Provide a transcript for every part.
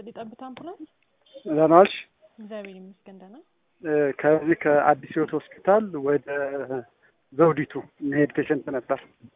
ይስጥልኝ። ጠብታ አምቡላንስ። ደህና ዋልሽ? እግዚአብሔር ይመስገን ደህና። እ ከዚህ ከአዲስ ሕይወት ሆስፒታል ወደ ዘውዲቱ መሄድ ፔሸንት ነበር።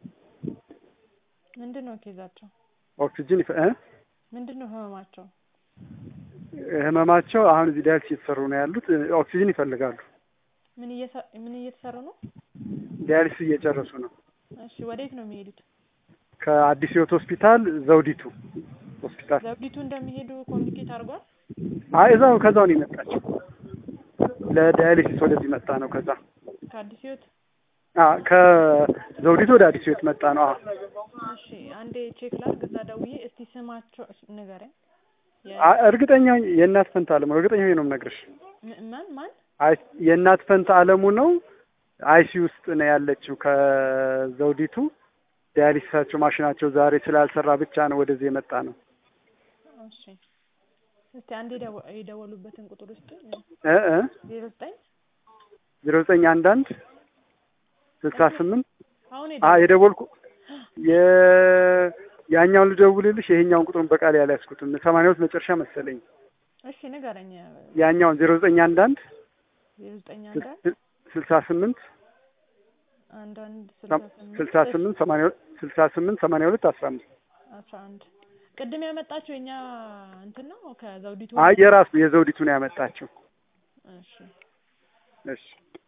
ምንድን ነው ኬዛቸው? ኦክሲጅን ይፈ እ ምንድን ነው ህመማቸው? ህመማቸው አሁን እዚህ ዳያሊሲስ እየተሰሩ ነው ያሉት። እ ኦክሲጅን ይፈልጋሉ። ምን እየሰ- ምን እየተሰሩ ነው? ዳያሊሲስ እየጨረሱ ነው። እሺ ወዴት ነው የሚሄዱት? ከአዲስ ሕይወት ሆስፒታል ዘውዲቱ ሆስፒታል። ዘውዲቱ እንደሚሄዱ ኮሚኒኬት አድርጓል? አይ እዛው ከዛው ነው የመጣችው። ለዳያሊሲስ ወደዚህ መጣ ነው። ከዛ ከአዲስ ህይወት አ ከዘውዲቱ ወደ አዲስ ሕይወት መጣ ነው። አዎ እሺ አንዴ ቼክ ላድርግ። እዛ ደውዬ እስቲ ስማቸው ንገረኝ። የ- አ- እርግጠኛ ሆኜ የእናት ፈንታ አለሙ ነው። እርግጠኛ ሆኜ ነው የምነግርሽ። ም- ማን ማን? አይ የእናት ፈንታ አለሙ ነው። አይሲ ውስጥ ነው ያለችው ከዘውዲቱ ዳያሊሲሳቸው ማሽናቸው ዛሬ ስላልሰራ ብቻ ነው ወደዚህ የመጣ ነው። እሺ እስቲ አንዴ የደወ- የደወሉበትን ቁጥር ውስጥ እ እ ዜሮ ዘጠኝ ዜሮ ዘጠኝ አንድ አንድ ስልሳ ስምንት አሁን አ የደወ- የደወልኩ የ ያኛውን ልደውልልሽ ይሄኛውን ቁጥሩን በቃል ያልያዝኩትም ሰማንያ ሁለት መጨረሻ መሰለኝ። እሺ ንገረኝ። ያኛውን ዜሮ ዘጠኝ አንድ አንድ ዜሮ ዘጠኝ አንድ አንድ ስል- ስልሳ ስምንት አንድ አንድ ስልሳ ስምንት ስልሳ ስምንት ሰማንያ ሁለት ስልሳ ስምንት ሰማንያ ሁለት አስራ አምስት አስራ አንድ ቅድም ያመጣችው የኛ እንትን ነው ከዘውዲቱ አይ የራሱ የዘውዲቱ ነው ያመጣችው። እሺ እሺ